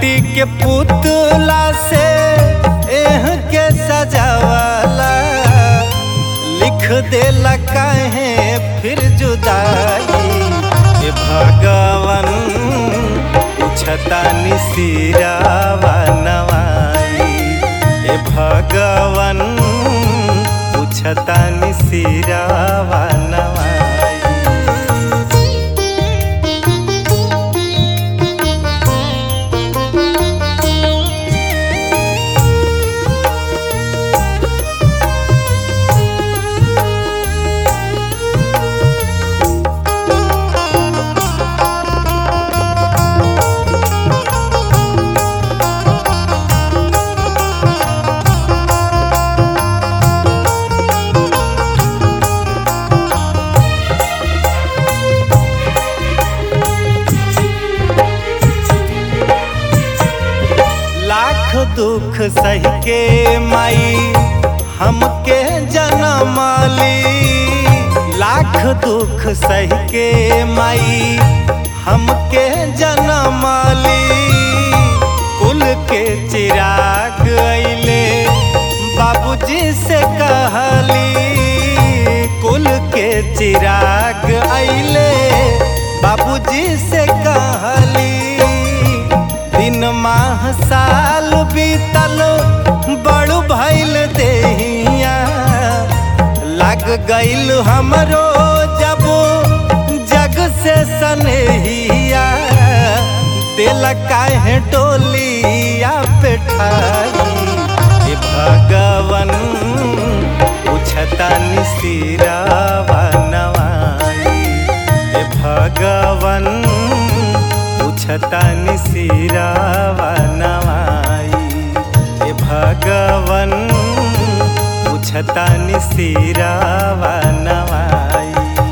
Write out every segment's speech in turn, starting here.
माटी के पुतला से एह के सजावाला लिख देला काहे फिर जुदाई ए भगवन पूछतानी सिरावा नवाई ए भगवन पूछतानी सिरावा नवाई लाख दुख सह के माई हमके जनमाली लाख दुख सह के माई हमके जनमाली कुल के चिराग अइले बाबूजी से कहली कुल के चिराग अइले बाबूजी से कहली दिन माह साल बीतल बड़ू भैल देहिया लग गईल हमरो जब जग से सनेहिया दिल काहे डोलिया पे ठाई ए भगवन पूछतानी सिरावा नवाई ए भगवन पूछतानी सिरावा नवाई ए भगवन पूछतानी सिरावा नवाई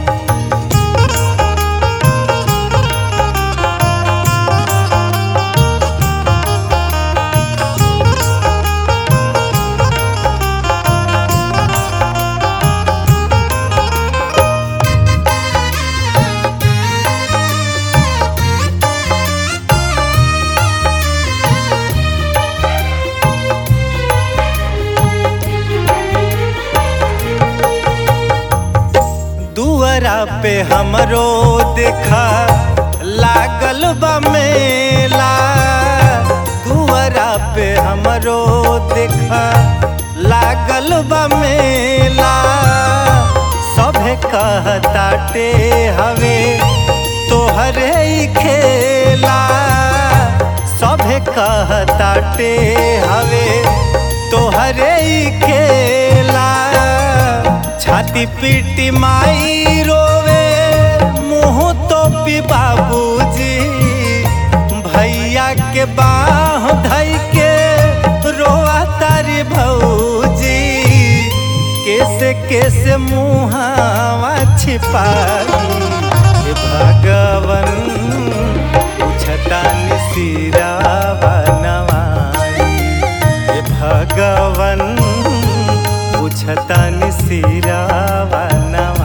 दुअरा पे हमरो देखा लागल बा मेला दुअरा पे हमरो देखा लागल बा मेला सभे कहताटे हवे तोहरे ही खेला सभे कहताटे हवे तोहरे ही खेला छाती पीटी माई रोवे मुँह तो पी बाबूजी भैया के बाह धई के रोआ तारी भौजी कैसे कैसे मुहावा छिपाई हे भगवन पूछतानी सिरावा नवाई हे भगवन पूछतानी सिरावा नवाई